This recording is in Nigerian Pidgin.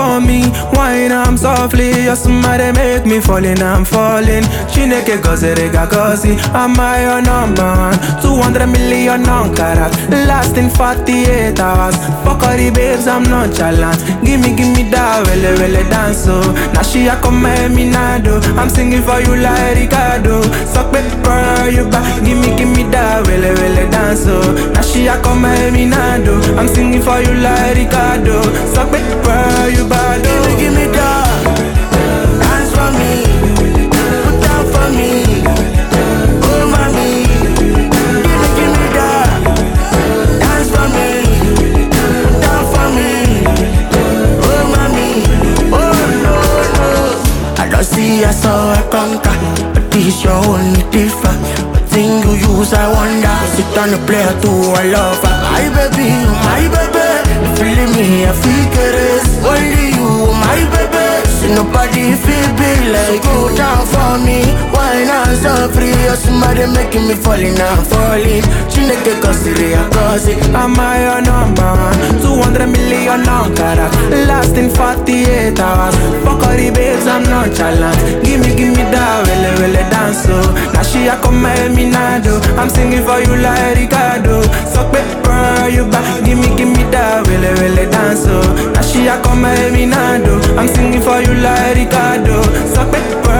for me, wine I'm softly. Your smile make me falling, I'm falling. Chineke gozerega gozi, am I your number one? 200 million on carat, lasting 48 hours. Fuck all the babes, I'm nonchalant. Gimme, gimme that wele wele dance oh. Now she a come me nado. I'm singing for you like Ricardo. Suck me, girl, you back. Gimme, gimme that wele wele dance oh. Now she a come me nado. I'm singing for you like Ricardo. Suck me, girl, you bad oh. Gimme, gimme that. Dance for me. Put down for me. Oh, mommy. Gimme, gimme that. Dance for me. Put down for me. Oh, mommy. Oh, no, no. I don't see I saw I conquer. But this your only different. What thing you use, I wonder. Sit on the player to a lover. My baby, oh, my baby. You feeling me, I feel it. Only you, my baby. See nobody feel big like you down for me. Why not so free? You're somebody making me falling, I'm falling. Chineke cosiri, I cause it. Am I your number one? 200 million on carat, lasting 48 hours. Fuck all the babes, I'm nonchalant. Gimme, gimme that wele wele dance oh. Now she a come me nado. I'm singing for you like Ricardo. Suck me, girl, you back. Gimme, gimme that wele wele dance oh. Now she a come me nado. I'm singing for you like Ricardo. Suck me, girl,